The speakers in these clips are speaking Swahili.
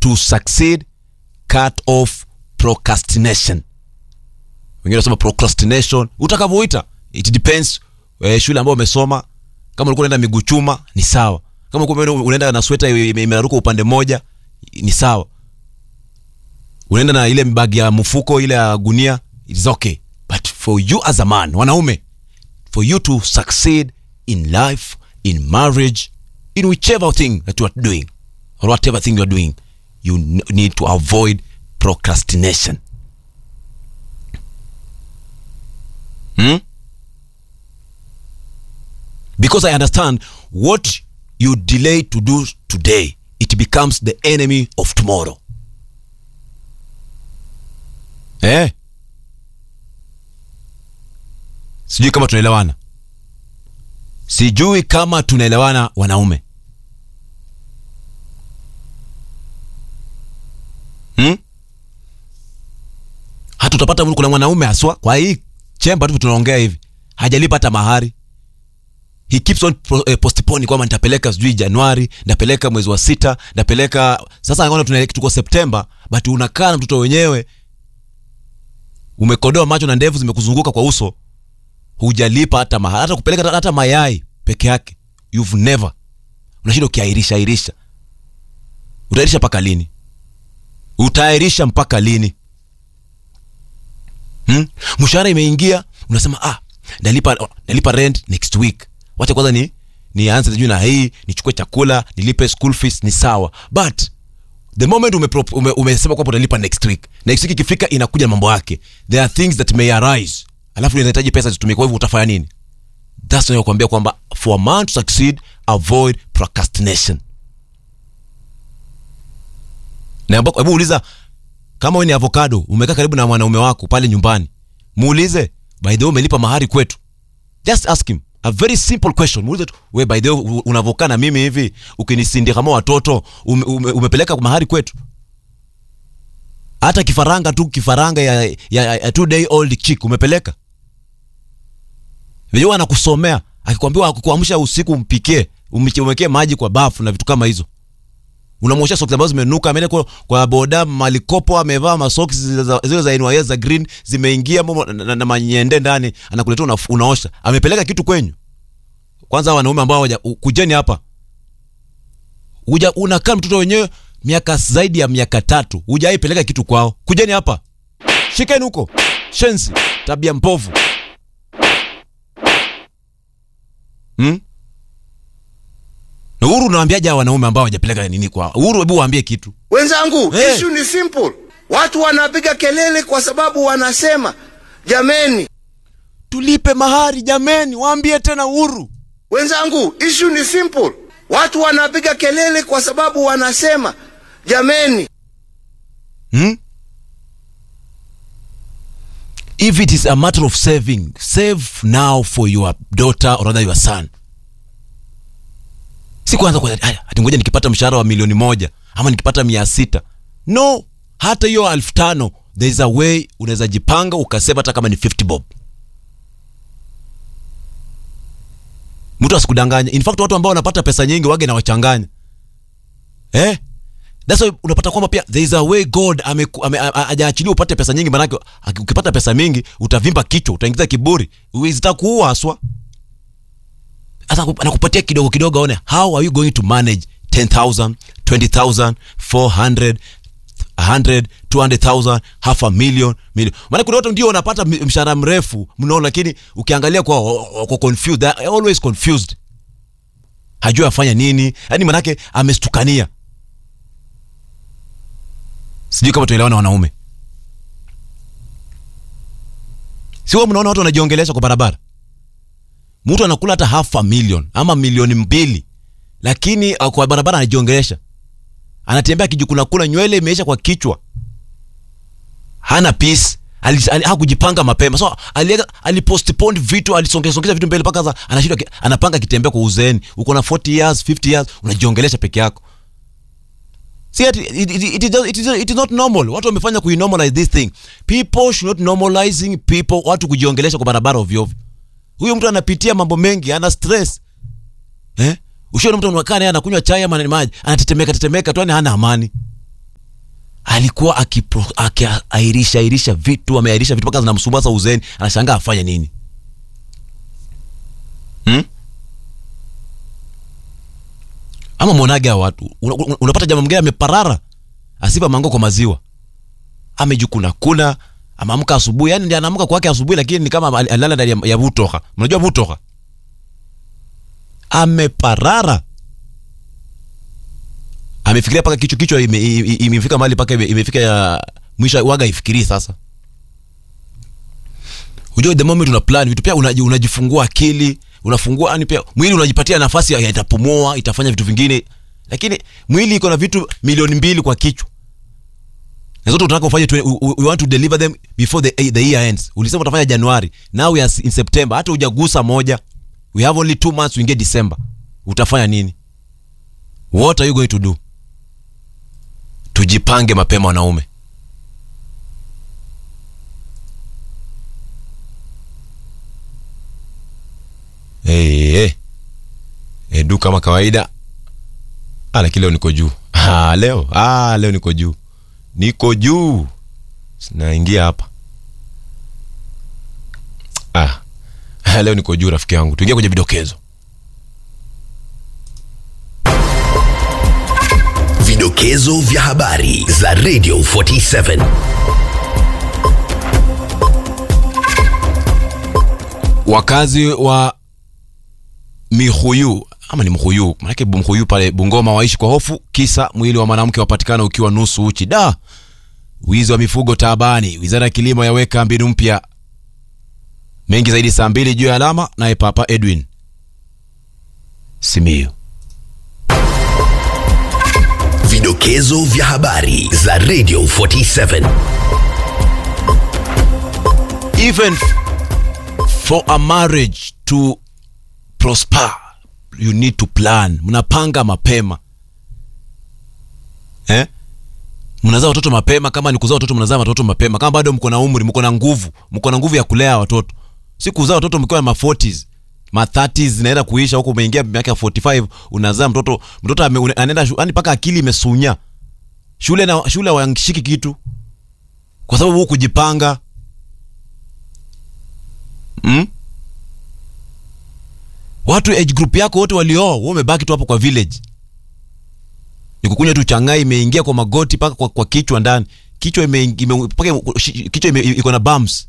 to succeed cut off procrastination wengine wanasema procrastination utakavyoita it depends eh, shule ambayo umesoma kama ulikuwa unaenda miguu chuma ni sawa kama ulikuwa unaenda- unaenda na sweta ime- imeraruka upande mmoja ni sawa unaenda na ile bagi ya mfuko ile ya gunia it is okay but for you as a man wanaume for you to succeed in life in marriage in whichever thing that you are doing or whatever thing you are doing you n- need to avoid procrastination hmm? because i understand what you delay to do today it becomes the enemy of tomorrow eh sijui kama tunaelewana sijui kama tunaelewana wanaume hmm? hata utapata kuna mwanaume haswa kwa hii chemba tu tunaongea hivi hajalipa hata mahari he keeps on pro, eh, postpone kwamba nitapeleka sijui januari nitapeleka mwezi wa sita nitapeleka sasa naona tunaelekea tuko septemba but unakaa na mtoto wenyewe umekodoa macho na ndevu zimekuzunguka kwa uso hujalipa hata mahari hata kupeleka hata- hata mayai peke yake you've never unashinda ukiairisha airisha utairisha mpaka lini utairisha mpaka lini hmm? mshahara imeingia unasema ah nalipa nalipa rent next week wacha kwanza ni nianze sijui na hii nichukue chakula nilipe school fees ni sawa but the moment umesema ume, umesema kwamba utalipa next week next week ikifika inakuja na mambo yake there are things that may arise alafu inahitaji pesa zitumike kwa hivyo utafanya nini thats why kuambia kwamba for a man to succeed avoid procrastination na ambako- hebu uliza kama wewe ni avocado umekaa karibu na mwanaume wako pale nyumbani muulize by the way umelipa mahari kwetu just ask him a very simple question muulize tu we by the way u- unavokaa na mimi hivi ukinisindia kama watoto ume, ume, umepeleka mahari kwetu hata kifaranga tu kifaranga ya, ya, ya, ya two day old chick umepeleka vijua anakusomea akikwambia akukuamsha usiku umpikie umche- umwekee maji kwa bafu na vitu kama hizo unamwosha soksi ambazo zimenuka ameenda kwa, kwa boda malikopo amevaa masoksi zile za- zile za NYS za green zimeingia momo na, na, na manyende ndani anakuletea una, unaosha amepeleka kitu kwenyu kwanza wanaume ambao waja, kujeni hapa uja unakaa mtoto wenyewe miaka zaidi ya miaka tatu hujaipeleka kitu kwao kujeni hapa shikeni huko shensi tabia mpovu hmm? na uhuru unawaambiaje hawa wanaume ambao hawajapeleka nini kwao uhuru hebu waambie kitu Wenzangu, Eh. issue ni simple. Watu wanapiga kelele kwa sababu wanasema jameni. tulipe mahari jameni waambie tena uhuru Wenzangu, issue ni simple. Watu wanapiga kelele kwa sababu wanasema jameni. hmm? if it is a matter of saving save now for your daughter or rather your son si kwanza kwa aya, ati ngoja nikipata mshahara wa milioni moja ama nikipata mia sita no hata hiyo elfu tano there is a way unaweza jipanga ukaseva hata kama ni 50 bob mtu asikudanganya in fact watu ambao wanapata pesa nyingi wage na wachanganya eh That's why unapata kwamba pia there is a way God ameku- ame- a- a- hajaachilia upate pesa nyingi, maanake aki- ukipata pesa mingi utavimba kichwa, utaingiza kiburi, zitakuua haswa. Sasa aku- anakupatia kidogo kidogo, aone how are you going to manage 10,000 20,000 400 100 200,000 half a million million. Maana kuna watu ndio wanapata mi- mshahara mrefu mno, lakini ukiangalia kwa kwa confused, they are always confused, hajui afanya nini, yani manake amestukania sijui kama tunaelewana wanaume siwa mnaona watu wanajiongelesha kwa barabara mtu anakula hata half a million ama milioni mbili lakini uh, kwa barabara anajiongelesha anatembea kijukunakuna nywele imeisha kwa kichwa hana peace ali- ali- hakujipanga mapema so aliega- alipostpone vitu alisongesongeza vitu mbele mpaka sasa anashindwa ki- anapanga akitembea kwa uzeeni uko na 40 years 50 years unajiongelesha peke yako See, it, it, it, it, is, it, is, it is not normal. Watu wamefanya kuinormalize this thing. People should not normalizing people, watu kujiongelesha kwa barabara ovyo ovyo. Huyo mtu anapitia mambo mengi, ana stress. Eh? Ushaona mtu anakaa naye anakunywa chai ama ni maji, anatetemeka tetemeka tu, yani hana amani. alikuwa akipro- akiairisha airisha vitu ameairisha vitu mpaka zinamsumbua sasa uzeni anashangaa afanye nini hmm? ama mwonaga watu una, una- unapata jamaa mwingine ameparara asipa mango kwa maziwa amejukuna kuna ameamka asubuhi yani ndiye anaamka kwake asubuhi lakini ni kama ali- alilala ndani ya, ya butoka mnajua butoka ameparara amefikiria paka kichwa kichwa ime- i- i- imefika mahali paka ime- imefika ya mwisho waga ifikirii sasa unajua the moment una plan vitu pia unaji- unajifungua akili unafungua yani pia mwili unajipatia nafasi ya ya itapumua itafanya vitu vingine lakini mwili iko na vitu milioni mbili kwa kichwa na zote unataka ufanye twe- u- u- we want to deliver them before the, the year ends ulisema utafanya januari now we are in september hata hujagusa moja we have only two months uingie december utafanya nini what are you going to do tujipange mapema wanaume hey, hey. edu kama kawaida ah, lakini leo niko juu ah, leo ah, leo niko juu niko juu naingia hapa ah. leo niko juu rafiki yangu tuingia kwenye vidokezo Vidokezo vya habari za Radio 47. wakazi wa mihuyu ama ni mhuyu manake mhuyu pale bungoma waishi kwa hofu kisa mwili wa mwanamke wapatikana ukiwa nusu uchi da wizi wa mifugo taabani wizara ya kilimo yaweka mbinu mpya mengi zaidi saa mbili juu ya alama naye papa edwin simiu Vidokezo vya habari za Radio 47. even for a marriage to prosper you need to plan mnapanga mapema eh? mnazaa watoto mapema kama ni kuzaa watoto mnazaa watoto mapema kama bado mko na umri mko na nguvu mko na nguvu ya kulea watoto si kuzaa watoto mkiwa ma 40s ma 30s zinaenda kuisha huko umeingia miaka ya 45 unazaa mtoto mtoto ame- une- anaenda shu- yani mpaka akili imesunya shule na shule hawashiki kitu kwa sababu huu kujipanga mm? watu age group yako wote walioa wewe umebaki tu hapo kwa village ni kukunywa tu changai imeingia kwa magoti mpaka kwa, kwa kichwa ndani kichwa ime, ime, mpaka shi- kichwa ime- iko na bumps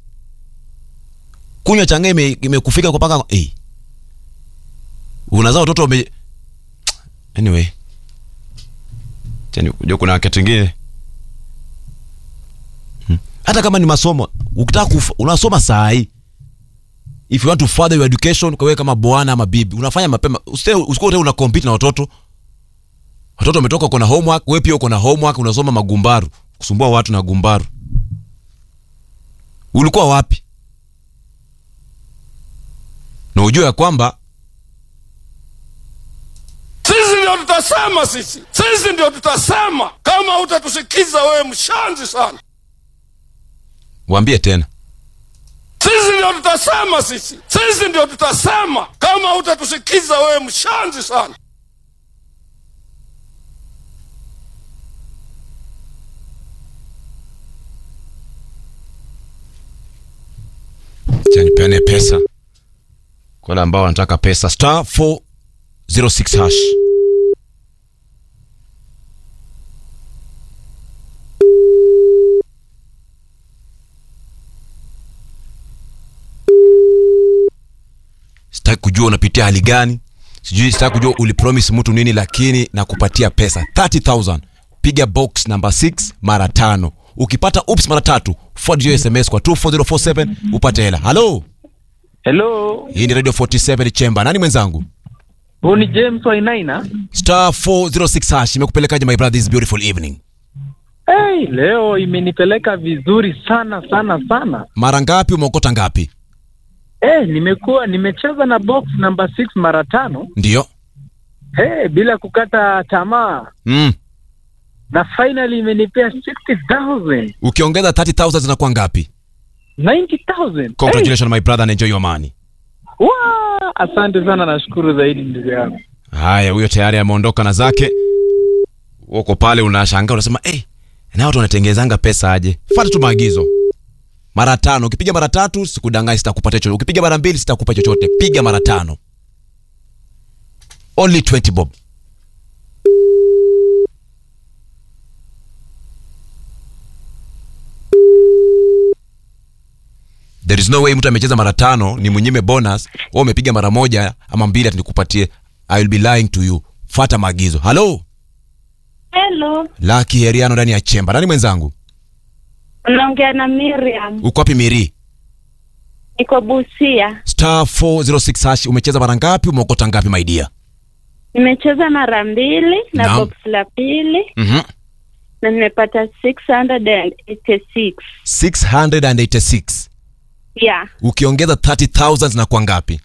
kunywa changai ime- imekufika kwa paka hey. unazaa watoto wame anyway Tena unajua kuna wakati mwingine Hmm. hata kama ni masomo ukitaka kufa- unasoma saa hii if you want to further your education kwa wewe kama bwana ama bibi unafanya mapema usite usikuwa una compete na watoto watoto wametoka uko na homework wewe pia uko na homework unasoma magumbaru kusumbua watu na gumbaru ulikuwa wapi na ujue ya kwamba Sisi ndio tutasema, sisi sisi ndio tutasema. Kama hutatusikiza wewe, mshanzi sana. waambie tena Sisi ndio tutasema, sisi sisi ndio tutasema. Kama hutatusikiza wewe, mshanzi sana. Acha nipeane pesa kwa wale ambao wanataka pesa star 406 hash sitaki kujua unapitia hali gani sijui sitaki kujua ulipromise mtu nini lakini nakupatia pesa 30000 piga box number 6 mara tano ukipata ups mara tatu forward hiyo sms kwa 24047 upate hela halo Hello, hii ni radio 47 chamber nani mwenzangu huu ni James Wainaina. star 406 hash imekupelekaje my brother this beautiful evening Hey, leo imenipeleka vizuri sana sana sana. mara ngapi umeokota ngapi Hey, nimekuwa nimecheza na box number 6 mara tano ndio hey, bila kukata tamaa mm. na finally imenipea 60,000 ukiongeza 30000 zinakuwa ngapi 90,000 hey, congratulations my brother and enjoy your money wa, asante sana, nashukuru zaidi ndugu yangu. haya huyo tayari ameondoka na zake uko pale unashangaa unasema hey, na watu wanatengezanga pesa aje fata tu maagizo mara tano ukipiga mara tatu sikudanganyi sitakupatia chochote ukipiga mara mbili sitakupa chochote piga mara tano only 20 bob there is no way mtu amecheza mara tano ni mwenyime bonus wewe umepiga mara moja ama mbili ati nikupatie i will be lying to you fata maagizo halo Hello, laki heriano ndani ya chemba nani mwenzangu unaongea na Miriam. uko wapi miri Niko Busia. star 406 hash umecheza mara ngapi umeokota ngapi my dear Nimecheza mara mbili na Naam. box la pili mhm na nimepata 686. 686 Yeah. ukiongeza 30000 zinakuwa ngapi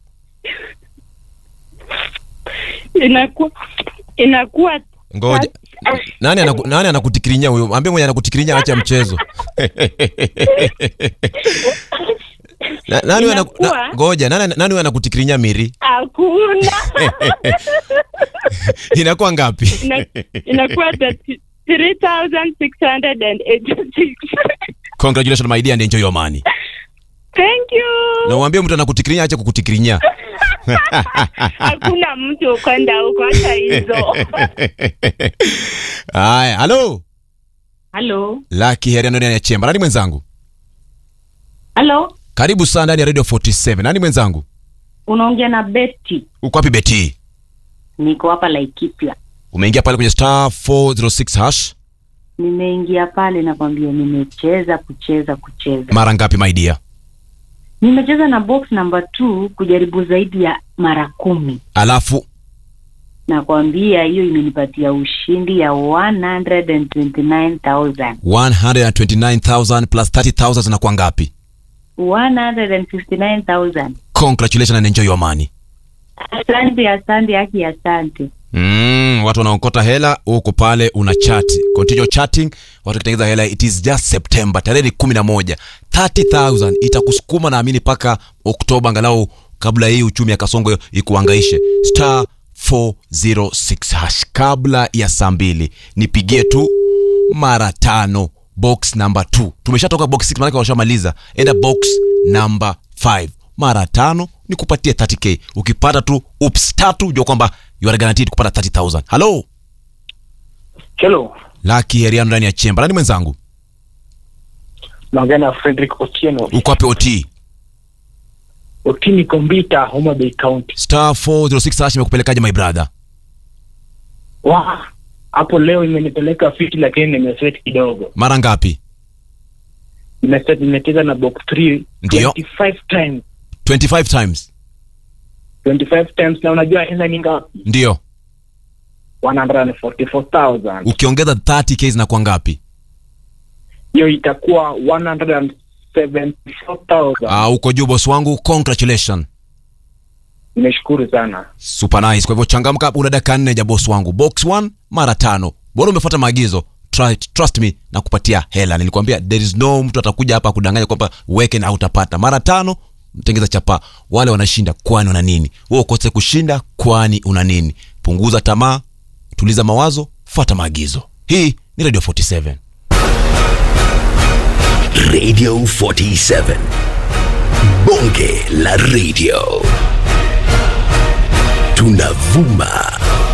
Inakuwa inakuwa ngoja nani anaku, nani anakutikirinya huyo ambie mwenye anakutikirinya acha mchezo na, nani huyo anaku- na, Inakuwa- ngoja nani nani huyo anakutikirinya miri hakuna. inakuwa ngapi Ina- Inakuwa 3686. congratulations my dear and enjoy your money Thank you. na uambie mtu anakutikirinya acha kukutikirinya Hakuna mtu kwenda huko hata hizo. haya halo Hello. laki heri ndani ya chemba nani mwenzangu Hello. karibu sana ndani ya radio 47 nani mwenzangu Unaongea na Betty. uko wapi beti Niko hapa Laikipia. umeingia pale kwenye star 406 hash Nimeingia pale nakwambia, nimecheza kucheza kucheza, mara ngapi my dear nimecheza na box number 2 kujaribu zaidi ya mara kumi. alafu Nakwambia hiyo imenipatia ushindi ya 129,000 129000 plus 30000 zinakuwa ngapi 159,000. congratulations and enjoy your money Asante, asante, haki, asante. Mm, watu wanaokota hela huko pale una chat continue chatting watu wakitengeza hela it is just september tarehe ni kumi na moja 30000 itakusukuma naamini mpaka oktoba angalau kabla hii uchumi ya kasongo ikuangaishe star 406 hash kabla ya saa mbili nipigie tu mara tano box number 2 tumeshatoka box 6 maanake washamaliza enda box number 5 mara tano ni kupatia 30k ukipata tu ups tatu jua kwamba you are guaranteed kupata 30000 halo Hello, laki heriano ndani ya chemba nani mwenzangu naongea na Frederick Otieno. uko wapi ot Otini Kombita, Homa Bay County. star 406 hash imekupelekaje my brother Wa hapo leo imenipeleka fiti, lakini nimeset kidogo. mara ngapi Nimeset, nimecheza na box 3 Ndio. 25 times 25 times 25 times, na unajua hela ni ngapi? ndio 144,000. ukiongeza 30k zinakuwa ngapi Hiyo itakuwa 174,000. ah, uko juu boss wangu congratulations Nimeshukuru sana. super nice kwa hivyo changamka una dakika nne ja boss wangu box 1 mara tano bora umefuata maagizo Try, trust me na kupatia hela nilikwambia there is no mtu atakuja hapa kudanganya kwamba weke na utapata mara tano mtengeza chapa wale wanashinda kwani una nini wewe ukose kushinda kwani una nini punguza tamaa tuliza mawazo fuata maagizo hii ni radio 47 Radio 47. Bonge la radio. Tunavuma